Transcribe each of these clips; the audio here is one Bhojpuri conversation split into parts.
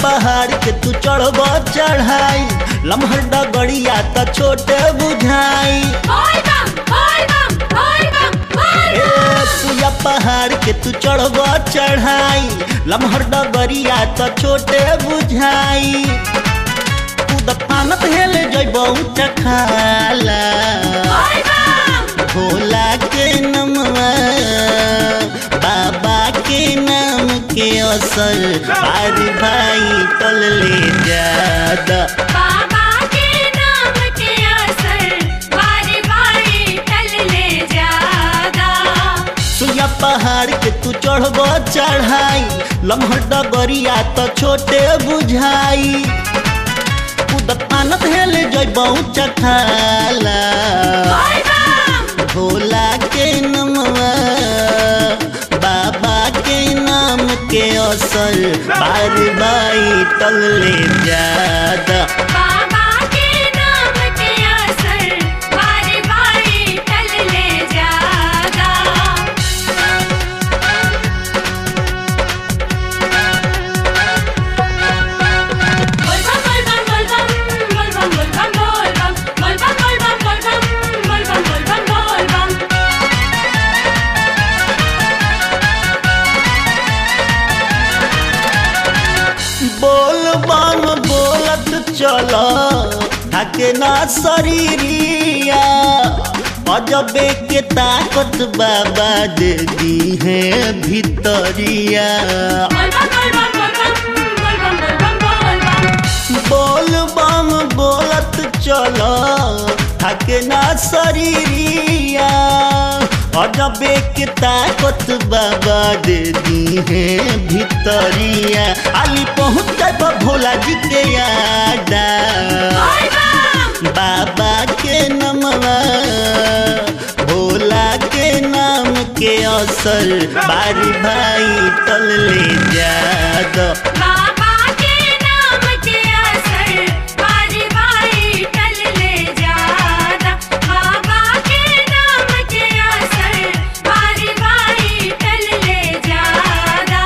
पहाड़ के तू चढ़ब चढ़ाई लम्हर डगड़िया त छोटे बुझाई बोल बम बोल बम बोल बम बोल ए बम सुया पहाड़ के तू चढ़ब चढ़ाई लम्हर डगड़िया त छोटे बुझाई कूद पानत हेल जइबौ चखाला बोल बम भोला के नमवा बाबा के नाम के असर बारी भाई टल ले जादा बाबा के नाम के असर बारी बारी टल ले जादा सुइया पहाड़ के तू चढ़ब चढ़ाई लम्हर डगरिया त छोटे बुझाई कूद पानत हेल जइबौ चखाला बोल बम भोला के नमवा बाबा के नाम के असर बार बाई टल ले जादा बाबा के नाम के असर बारी बारी टल ले जादा बोल बम बोल बम बोल बम बोल बम बोल बम बोल बम बोल बम बोल बम बोल बम बोल बम बोल बम बोल बम बोल बम बोलत चल थके ना शरीरिया अजबे के ताकत बाबा दे दी है भितरिया बोल बम बोल बम बोल बम बोल बम बोल बम बोल बम बोल बम बोलत चल थके ना शरीरिया अजबे के ताकत बाबा दे दी है भितरिया अली पहुँच जाब भोला जी के यादा बोल बम बाबा के नमवा भोला के नाम के असर बारी भाई टल ले जादा बाबा के नाम के असर बारी बारी टल ले जादा बाबा के नाम के असर बारी बारी टल ले जादा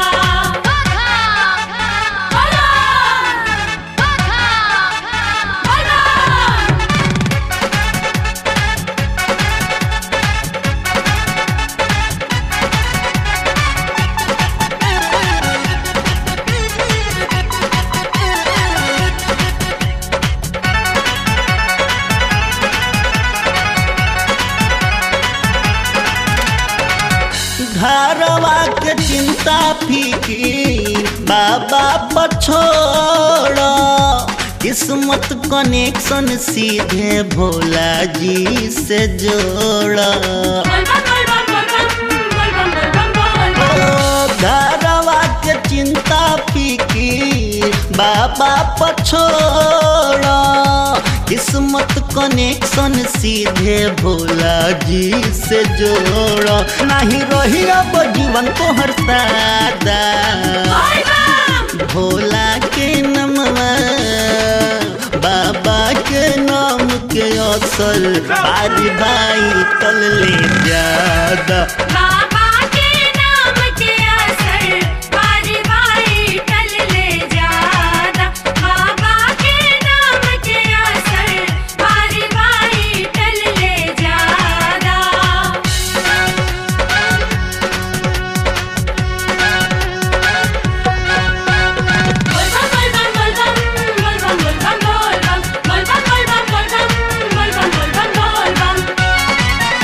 बोलो बोलो घरवा के चिंता फिकीर बाबा पछोड़ किस्मत कनेक्शन सीधे भोला जी से जोड़ बोल बम बोल बम बोल बम बोल बम बोल बम बोल बम ओ, घरवा के चिंता फिकीर बाबा पछोड़ किस्मत कनेक्शन सीधे भोला जी से जोड़ नहीं रही अब जीवन को हर सादा बोल बम भोला के नमवा बाबा के नाम के असर बारी भाई टल ले जादा बाबा के नाम के असर बारी बारी टल ले जादा बाबा के नाम के असर बारी बारी टल ले जादा बोल बम बोल बम बोल बम बोल बम बोल बम बोल बम बोल बम बोल बम बोल बम बोल बम बोल बम बोल बम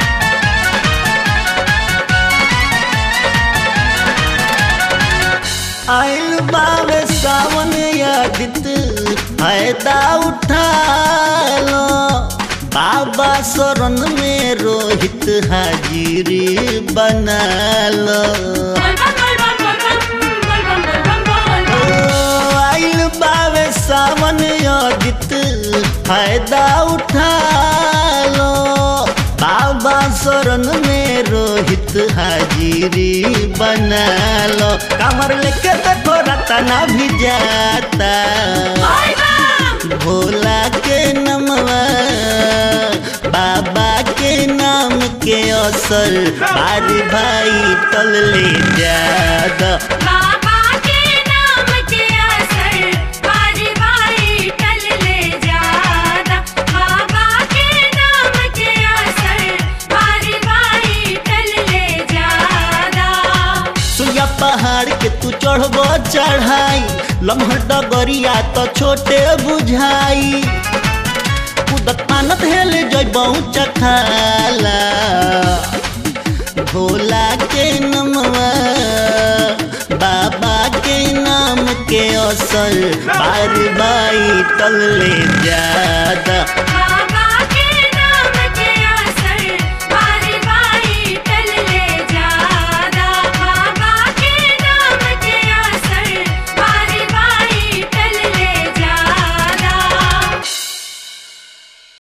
आइल बावे सावन यादित फायदा उठा लो बाबा शरण में रोहित हाजिरी बना लो बोल बम बोल बम बोल बम बोल बम बोल बम बोल बम ओ, आइल बावे सावन यादित फायदा उठा लो बाबा शरण में रोहित हाजिरी बना लो कमर लेके देखो रतना भी जाता बोल बम भोला के नमवा बाबा के नाम के असर बारी भाई टल ले जादा बाबा के नाम के असर लम्हर डगरिया तो छोटे बुझाई कूदत पानत हेल जैबऊ चखाला भोला के नमवा बाबा के नाम के असर बार बाई तले ज्यादा